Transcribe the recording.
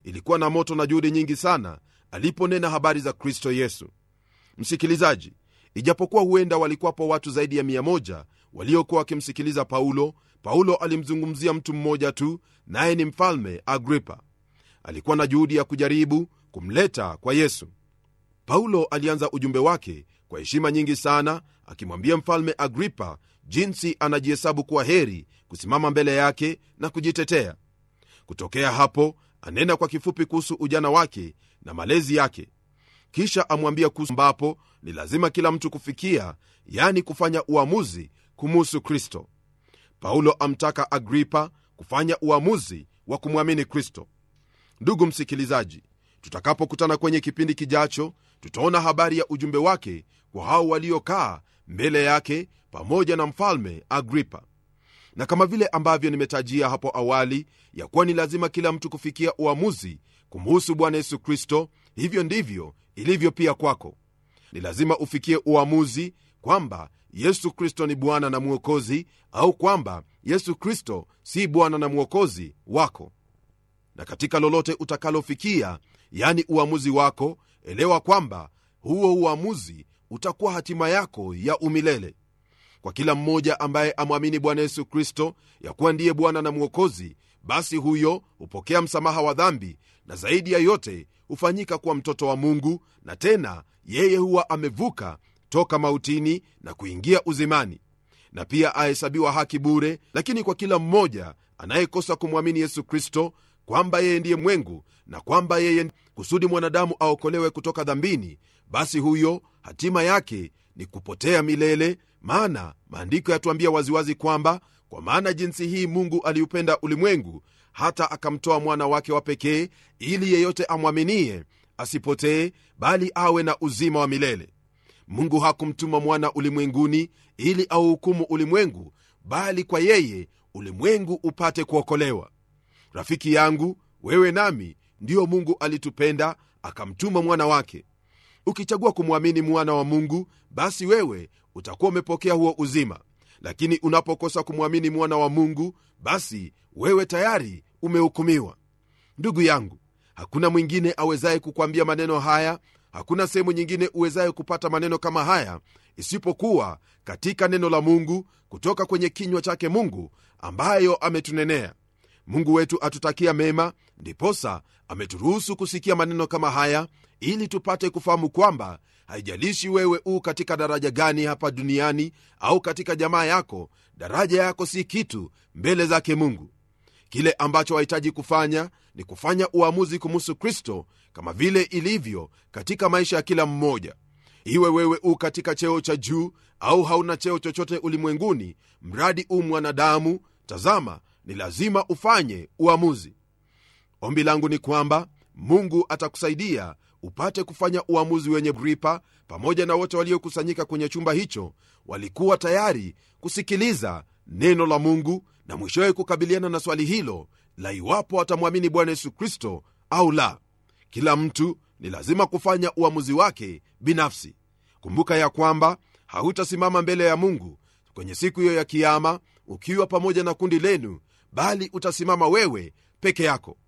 ilikuwa na moto na juhudi nyingi sana aliponena habari za kristo yesu msikilizaji ijapokuwa huenda walikuwapo watu zaidi ya 1 waliokuwa wakimsikiliza paulo paulo alimzungumzia mtu mmoja tu naye ni mfalme agripa alikuwa na juhudi ya kujaribu kumleta kwa yesu paulo alianza ujumbe wake kwa heshima nyingi sana akimwambia mfalme agripa jinsi anajihesabu kuwa heri kusimama mbele yake na kujitetea kutokea hapo anena kwa kifupi kuhusu ujana wake na malezi yake kisha amwambia kuhusu ambapo ni lazima kila mtu kufikia yani kufanya uamuzi kumuhusu kristo paulo amtaka agripa kufanya uamuzi wa kumwamini kristo ndugu msikilizaji tutakapokutana kwenye kipindi kijacho tutaona habari ya ujumbe wake kwa hao waliokaa mbele yake pamoja na mfalme agripa na kama vile ambavyo nimetajia hapo awali ya kuwa ni lazima kila mtu kufikia uamuzi kumhusu bwana yesu kristo hivyo ndivyo ilivyo pia kwako ni lazima ufikie uamuzi kwamba yesu kristo ni bwana na mwokozi au kwamba yesu kristo si bwana na mwokozi wako na katika lolote utakalofikia yani uamuzi wako elewa kwamba huo uamuzi utakuwa hatima yako ya umilele kwa kila mmoja ambaye amwamini bwana yesu kristo ya kuwa ndiye bwana na mwokozi basi huyo hupokea msamaha wa dhambi na zaidi ya yote hufanyika kuwa mtoto wa mungu na tena yeye huwa amevuka toka mautini na kuingia uzimani na pia ahesabiwa haki bure lakini kwa kila mmoja anayekosa kumwamini yesu kristo kwamba yeye ndiye mwengu na kwamba yeye kusudi mwanadamu aokolewe kutoka dhambini basi huyo hatima yake ni kupotea milele maana maandiko yatuambia waziwazi kwamba kwa maana jinsi hii mungu aliupenda ulimwengu hata akamtoa mwana wake wa pekee ili yeyote amwaminie asipotee bali awe na uzima wa milele mungu hakumtuma mwana ulimwenguni ili auhukumu ulimwengu bali kwa yeye ulimwengu upate kuokolewa rafiki yangu wewe nami ndiyo mungu alitupenda akamtuma mwana wake ukichagua kumwamini mwana wa mungu basi wewe utakuwa umepokea huo uzima lakini unapokosa kumwamini mwana wa mungu basi wewe tayari umehukumiwa ndugu yangu hakuna mwingine awezaye kukwambia maneno haya hakuna sehemu nyingine uwezaye kupata maneno kama haya isipokuwa katika neno la mungu kutoka kwenye kinywa chake mungu ambayo ametunenea mungu wetu atutakia mema ndiposa ameturuhusu kusikia maneno kama haya ili tupate kufahamu kwamba haijalishi wewe u katika daraja gani hapa duniani au katika jamaa yako daraja yako si kitu mbele zake mungu kile ambacho wahitaji kufanya ni kufanya uamuzi kumuhusu kristo kama vile ilivyo katika maisha ya kila mmoja iwe wewe u katika cheo cha juu au hauna cheo chochote ulimwenguni mradi u mwanadamu tazama ni lazima ufanye uamuzi ombi langu ni kwamba mungu atakusaidia upate kufanya uamuzi wenye gripa pamoja na wote waliokusanyika kwenye chumba hicho walikuwa tayari kusikiliza neno la mungu na mwishowe kukabiliana na swali hilo la iwapo atamwamini bwana yesu kristo au la kila mtu ni lazima kufanya uamuzi wake binafsi kumbuka ya kwamba hautasimama mbele ya mungu kwenye siku hiyo ya kiama ukiwa pamoja na kundi lenu bali utasimama wewe peke yako